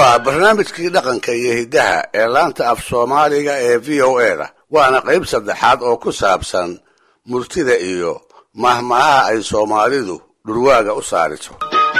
waa barnaamijkii dhaqanka iyo hiddaha ee laanta af soomaaliga ee v o e da waana qayb saddexaad oo ku saabsan murtida iyo mahmahaha ay soomaalidu dhurwaaga u saariso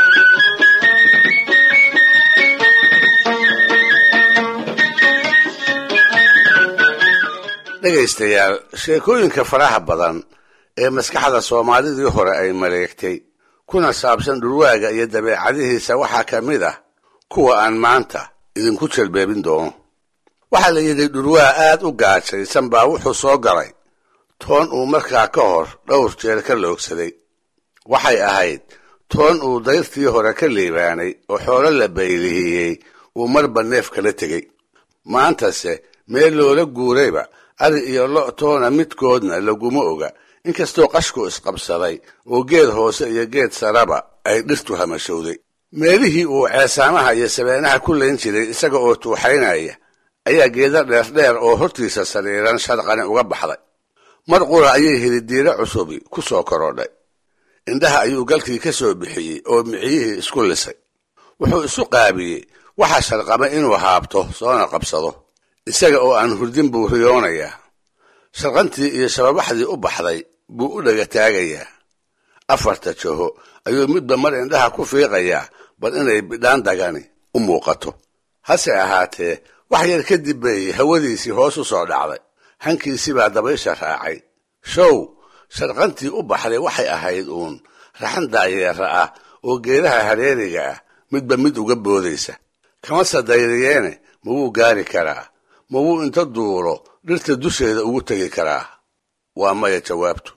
dhegaystayaal sheekooyinka faraha badan ee maskaxda soomaalidii hore ay maleegtay kuna saabsan dhurwaaga iyo dabeecadihiisa waxaa ka mid ah kuwa aan maanta idinku jelbeebin doono waxaa la yidhi dhurwaa aad u gaajaysan baa wuxuu soo galay toon uu markaa ka hor dhowr jeer ka loogsaday waxay ahayd toon uu dayrtii hore ka liibaanay oo xoolo la baylihiyey uu marba neef kala tegey maantase meel loola guurayba ari iyo lo' toona midkoodna laguma oga inkastoo qashku isqabsaday oo geed hoose iyo geed saraba ay dhirtu hamashowday meelihii uu ceesaamaha iyo sabeenaha ku layn jiray isaga oo tuuxaynaya ayaa geeda dheerdheer oo hortiisa sariiran sharqani uga baxday mar qura ayay helidiiro cusubi ku soo korodhay indhaha ayuu galkii ka soo bixiyey oo miciyihii isku lisay wuxuu isu qaabiyey waxa sharqama inuu haabto soona qabsado isaga oo aan hurdin buu riyoonayaa sharqantii iyo shababaxdii u baxday buu u dhaga taagayaa afarta jaho ayuu midba mar indhaha ku fiiqayaa bal inay bidhaan dagani u muuqato hase ahaatee wax yar kadib bay hawadiisii hoos u soo dhacday hankiisii baa dabaysha raacay show sharqantii u baxday waxay ahayd uun raxan daayeera ah oo geedaha hareeriga ah midba mid uga boodaysa kama sadayriyeene ma wuu gaari karaa ma wuu inta duulo dhirta dusheeda ugu tegi karaa waa maya jawaabtu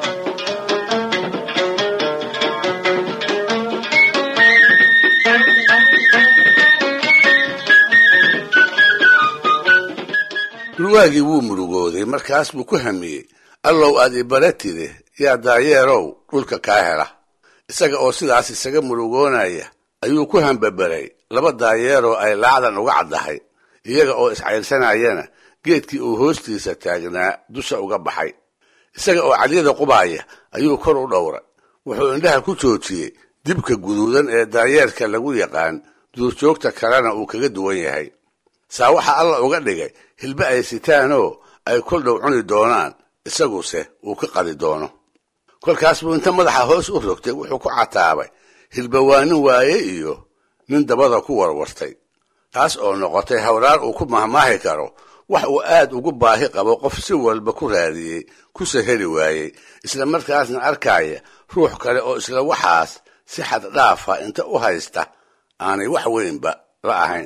dhurwaagii wuu murugooday markaas buu ku hamiyey allow aad ibaratide yaa daayeerow dhulka kaa hela isaga oo sidaas isaga murugoonaya ayuu ku hambabaray laba daayeeroo ay laacdan uga caddahay iyaga oo iscayrsanayana geedkii uu hoostiisa taagnaa dusha uga baxay isaga oo cadyada qubaaya ayuu kor u dhowray wuxuu indhaha ku joojiyey dibka guduudan ee daayeerka lagu yaqaan duurjoogta kalena uu kaga duwan yahay saa waxaa alla uga dhigay hilbe ay sitaanoo ay kol dhow cuni doonaan isaguse uu ka qadi doono kolkaas buu inta madaxa hoos u rogtay wuxuu ku cataabay hilbawaanin waaye iyo nin dabada ku warwartay taas oo noqotay hawraar uu ku mahmaahi karo wax uu aad ugu baahi qabo qof si walba ku raadiyey kuse heli waayey isla markaasna arkaya ruux kale oo isla waxaas si xad dhaafa inta u haysta aanay wax weynba la ahayn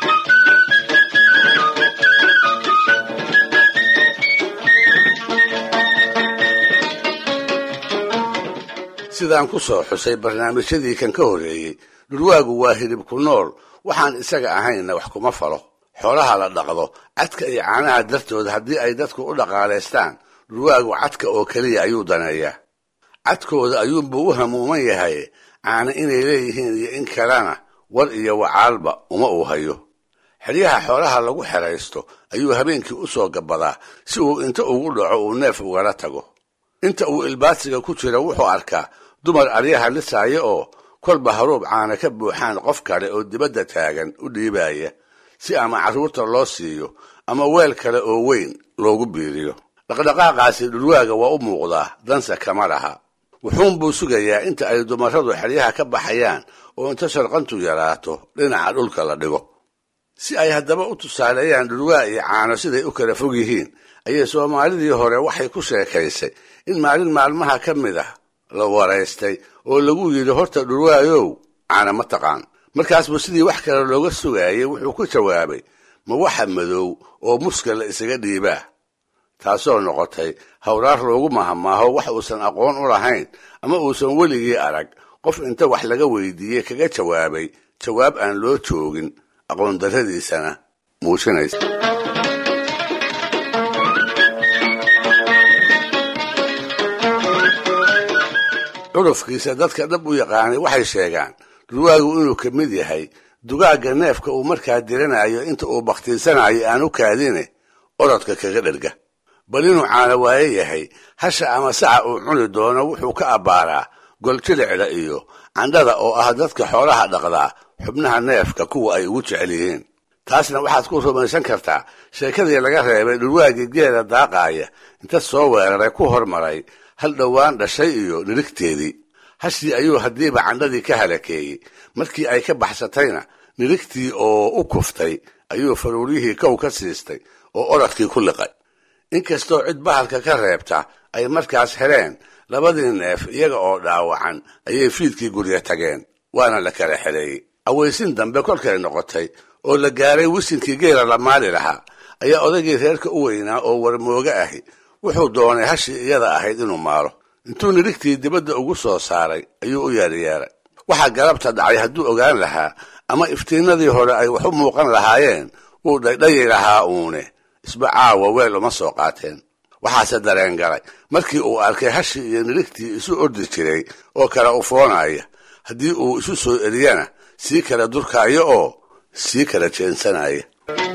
sidaan ku soo xusay barnaamijyadii kan ka horreeyey dhurwaagu waa hilib ku nool waxaan isaga ahaynna wax kuma falo xoolaha la dhaqdo cadka iyo caanaha dartood haddii ay dadku u dhaqaalaystaan dhurwaagu cadka oo keliya ayuu daneeyaa cadkooda ayuunbuu u hamuuman yahay caana inay leeyihiin iyo in kalena war iyo wacaalba uma uu hayo xeryaha xoolaha lagu xeraysto ayuu habeenkii u soo gabadaa si uu inta ugu dhaco uu neef ugala tago inta uu ilbaadsiga ku jira wuxuu arkaa dumar aryaha lisaaya oo kolba haruub caana ka buuxaan qof kale oo dibadda taagan u dhiibaya si ama carruurta loo siiyo ama weel kale oo weyn loogu biiriyo dhaqdhaqaaqaasi dhurwaaga waa u muuqdaa danse kama laha wuxuunbuu sugayaa inta ay dumarradu xeryaha ka baxayaan oo inta sharqantu yaraato dhinaca dhulka la dhigo si ay haddaba u tusaaleeyaan dhurwaa iyo caano siday u kala fog yihiin ayay soomaalidii hore waxay ku sheekaysay in maalin maalmaha ka mid ah la waraystay oo lagu yidhi horta dhurwaayow caana ma taqaan markaas buu sidii wax kale looga sugaayay wuxuu ku jawaabay ma waxa madow oo muska la isaga dhiibaa taasoo noqotay hawraar loogu mahamaaho wax uusan aqoon u lahayn ama uusan weligii arag qof inta wax laga weydiiyey kaga jawaabay jawaab aan loo joogin aqoon darradiisana muujinaysa curufkiisa dadka dhab u yaqaanay waxay sheegaan dhurwaagu inuu ka mid yahay dugaagga neefka uu markaa diranayo inta uu bakhtiisanayo aan u kaadine orodka kaga dherga bal inuu caana waaye yahay hasha ama saca uu cuni doono wuxuu ka abbaaraa goljilicda iyo candhada oo ah dadka xoolaha dhaqdaa xubnaha neefka kuwa ay ugu jecel yihiin taasna waxaad ku rumaysan kartaa sheekadii laga reebay dhulwaagii geela daaqaaya inta soo weeraray ku hormaray hal dhowaan dhashay iyo nirigteedii hashii ayuu haddiiba candhadii ka halakeeyey markii ay ka baxsatayna nirigtii oo u kuftay ayuu faruuryihii kow ka siistay oo oradkii ku liqay inkastoo cid bahalka ka reebta ay markaas heleen labadii neef iyaga oo dhaawacan ayay fiidkii gurya tageen waana la kala xeleeyey awaysin dambe kolkay noqotay oo la gaaray wisinkii geela la maali lahaa ayaa odaygii reerka u weynaa oo warmooga ahi wuxuu doonay hashii iyada ahayd inuu maalo intuu nirigtii dibadda ugu soo saaray ayuu u yeeryeeray waxaa galabta dhacay hadduu ogaan lahaa ama iftiinadii hore ay wax u muuqan lahaayeen wuu dhaydhayi lahaa uune isba caawa weel uma soo qaateen waxaase dareen galay markii uu arkay hashii iyo nirigtii isu ordi jiray oo kala ufoonaya haddii uu isu soo eriyana sii kala durkaayo oo sii kala jeensanaya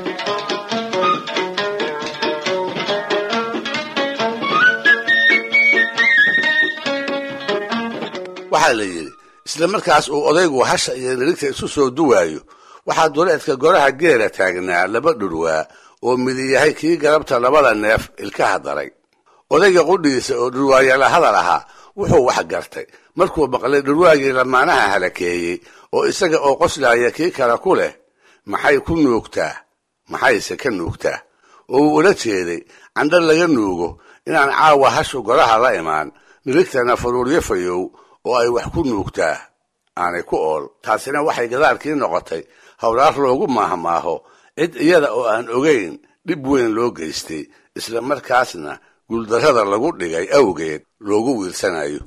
waxaa la yidhi isla markaas uu odaygu hasha iyo nirigta isu soo duwaayo waxaa duleedka goraha geela taagnaa laba dhurwaa oo midi yahay kii galabta labada neef ilkaha daray odayga qudhiisa oo dhurwaayala hadal ahaa wuxuu wax gartay markuu maqlay dhurwaagii lamaanaha halakeeyey oo isaga oo qoslaaya kii kale ku leh maxay ku nuugtaa maxayse ka nuugtaa oo uu ula jeeday candho laga nuugo inaan caawa hashu goraha la imaan nirigtana faruuryo fayow oo ay wax ku nuugtaa aanay ku ool taasina waxay gadaalkii noqotay howlaar loogu maahmaaho cid iyada oo aan ogayn dhib weyn loo geystay isla markaasna guuldarrada lagu dhigay awgeed loogu wiirsanayo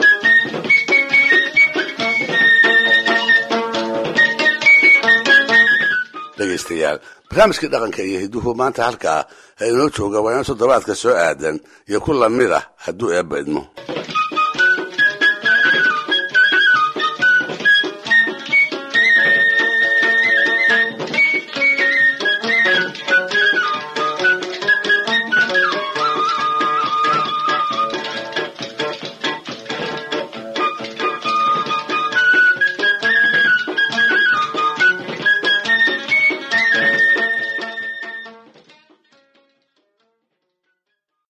dhegaystayaal barnaamijkii dhaqanka iyo hidduhu maanta halkaa ha inoo jooga waa in toddobaadka soo aadan iyo ku lamid ah hadduu eebba idmo